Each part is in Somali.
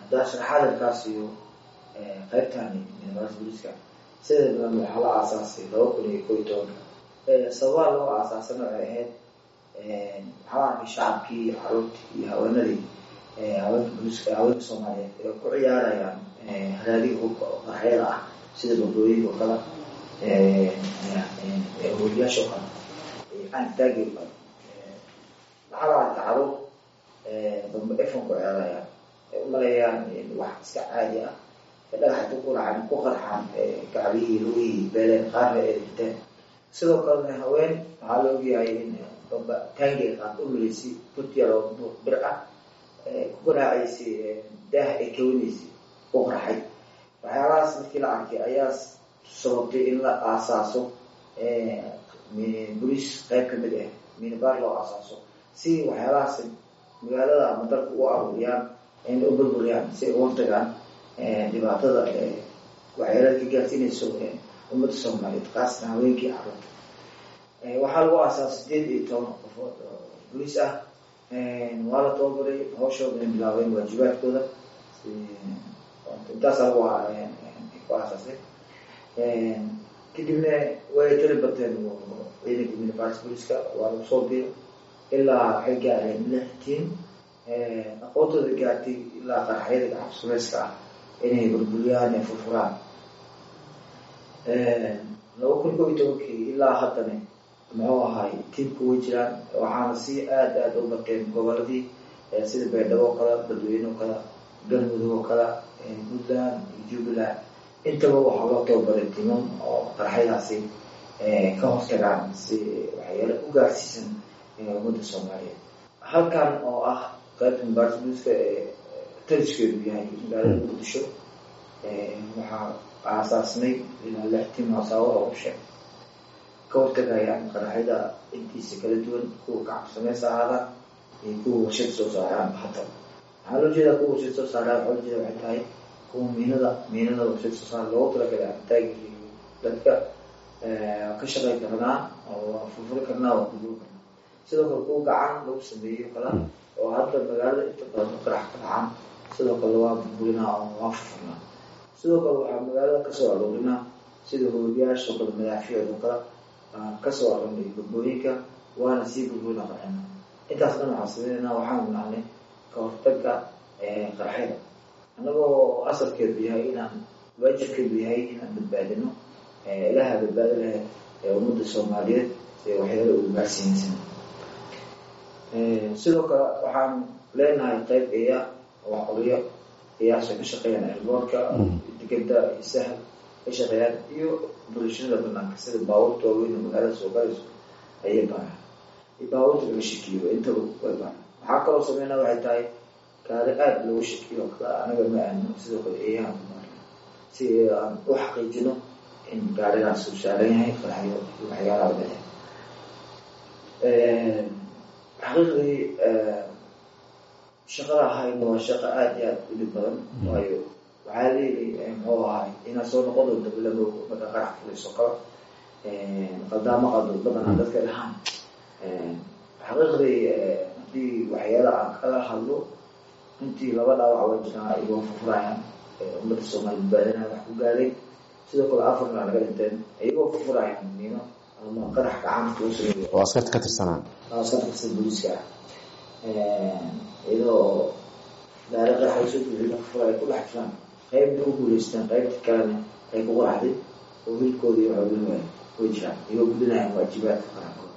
haddaa sharaxaada kaas iyo qaybtani minibars booliska sida badan waxaa la aasaasay laba kun iyo ko iyo tobanka sababaa loo aasaasana waxay ahayd waxaa arkay shacabkii caruurtii iyo haweenadii haweenka booliska haweenka soomaaliyeed ee ku ciyaarayaan haraadiga hubka oo qaraxyada ah sida badooyinka oo kale holiyaasha oo kale antaagi oo kale waxaa la arkay caruur dambe efon ku ciyaarayaan ay umaleeyaan wax iska caadi ah dhagaxa ku racan ku qarxaan gacbihii lugihii beeleen qaarna ay riteen sidoo kalena haween waxaa la ogyahay in damba taangiga qaad u milaysay butyar oo buuq bir ah ku garaacaysay daah ay kawinaysay u qarxay waxyaalahaas markii la arkay ayaa sababtay in la aasaaso boliis qayb kamid ah minibar loo aasaaso si waxyaalahaas magaalada ama dalka u aruuriyaan in u burburiyaan si ay uga tagaan dhibaatada waxyaalaad ka gaarsiinayso ummadda soomaaliyeed kaasna haweenkii caruurta waxaa lagu aasaasa sideed iyo toban qofood oo boliis ah waa la tababaray hawshooda in bilaabeen waajibaadkooda intaasa lagu ku aasaasay kadibna way tali bateen ciidanka minibars booliska waa lagu soo biiro ilaa waxay gaareen lix tiim aqoontooda gaartay ilaa qaraxyada gacab sumayska ah inay burburiyaan ee furfuraan laba kun ko iyo tobankii ilaa haddana muxuu ahay tiimka way jiraan waxaana si aada aada u bateen goboladii sida beerdhabo oo kale dadweyne oo kale galmudug oo kale puntland iyo jubbaland intaba waxaa loo tababaray timam oo qaraxyadaasi ka hortagaan si waxyaala u gaarsiisan ummadda soomaaliyeed halkan oo ah qaybta mbarsbuska ee taliskeedu yahay magaalada muqdisho waxaa aasaasnay ilaa lix tim hoosaawada u sheeg ka hortagayaan qaraxyada intiisa kala duwan kuwa gacab sameys ahaada iyo kuwa warshad soo saaraan hata waxaa loo jeedaa kuwa warshad soo saara waxaa loo jeeda waxay tahay kuwa miinada miinada warshad soo saara loogu talagalay artaagi dadka ka shaqay karnaa oo furfuri karnaa oo guduu karnaa sidoo kale kuwa gacan lagu sameeyo kala oo hadda magaalada inta badan u qarax ka dhacaan sidoo kale waa burburinaa oo waa furfurnaa sidoo kale waxaa magaalada kasoo aroorinaa sida hoogayaasha kale madaafiicdo kale kasoo aroonay badbooyinka waana sii burburina qarxina intaas dhan waxaan sameynayna waxaan nahnay ka hortaga qaraxyada annagoo asalkeedu yahay inaan waajibkeedu yahay inaan badbaadino ilaha badbaado lahayd ee ummadda soomaaliyeed ee waxyaala ugu gaarsiinaysan sidoo kale waxaan leenahay qayb eya oo qoliyo eyaasha ka shaqeeyaan airboortka digada iyo sahal ka shaqeeyaan iyo bulshada banaanka sida baabuurta waaweyn oo magaalada soo galayso ayay baaraan iyo baabuurta laga shakiyo intaba way baaraan waxaa kaloo sameynaa waxay tahay gaari aada loogu shakiyo oo kale anaga ma aano sidoo kale eeyaha ku baarna si aan u xaqiijino in gaarigaas uu saaran yahay qaraxyo iyo waxyaalaha leeyahay xaqiiqdii shaqada ahayna waa shaqo aada iyo aada u dhib badan waayo waxaa leeyahay muxuu ahay inaad soo noqon doonto bilamo marka qarax fulayso kala qaldaamo qaldood badanaa dadka dhahaan xaqiiqdii haddii waxyaala aan kala hadlo intii laba dhaawac way jiraan ayagoo furfurayaan ummadda soomaali badbaadinaya wax ku gaaday sidoo kale afarna laga dhinteen ayagoo furfurayaan miino ama qarax gacanta lagu sameeyo oo askarta ka tirsanaan askarta kastan booliiska ah iyadoo gaari qarax soo buuxiyo furfura ay ku dhex jiraan qaybna ku guuleystaan qaybta kalena ay ku qaraxday oo hilkooda iyo xoolin waay way jiraan iyagoo gudinayaan waajibaadka qarankood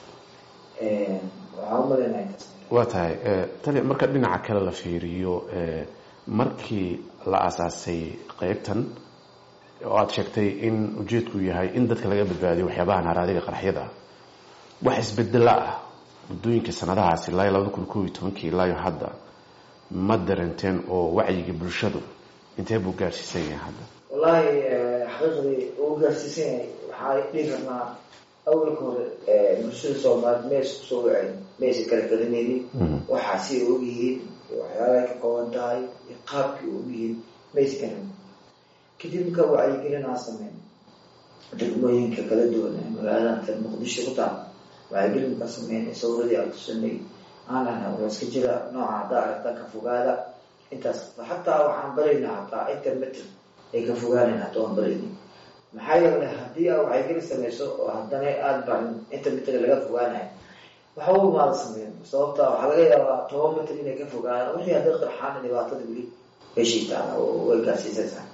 waxaa u malaynaya intaas waa tahay tali marka dhinaca kale la fiiriyo markii la aasaasay qeybtan oo aada sheegtay in ujeedku yahay in dadka laga badbaadiyo waxyaabahan haraadiga qaraxyada wax isbedela ah muddooyinka sanadahaasi ilaa labada kun koob iyo tobankii ilaayo hadda ma darenteen oo wacyiga bulshadu intee buu gaarsiisan yahay hadda wallaahi xaqiiqdii uu gaarsiisan yahay waxaa dhihi karnaa awalka hore bulshada soomaalied meesa kusoo waceen meesa kala garanaynin waxaa si ay ogyihiin waxyaalahay ka kooban tahay iyo qaabkii ogyihiin maysa garan kadib marka wacyigelinaa sameyn degmooyinka kala duwan ee magaalada muqdisho ku taal wacyigelin ka sameyn sawiradii aan tusanay aan lahnaa waa iska jira nooca haddaa aragta ka fogaada intaas xataa waxaan baraynaa hataa intermetr ay ka fogaanayn hataa waan barayni maxaa yeelay haddii aa waxaygeli samayso oo haddana aada barin intermetrga laga fogaanayo waxa u maada sameyn sababta waxaa laga yaabaa toban mitr inay ka fogaanaan wixii hadday qarxaan dhibaatada weli meeshay taala way gaarsiisaysaa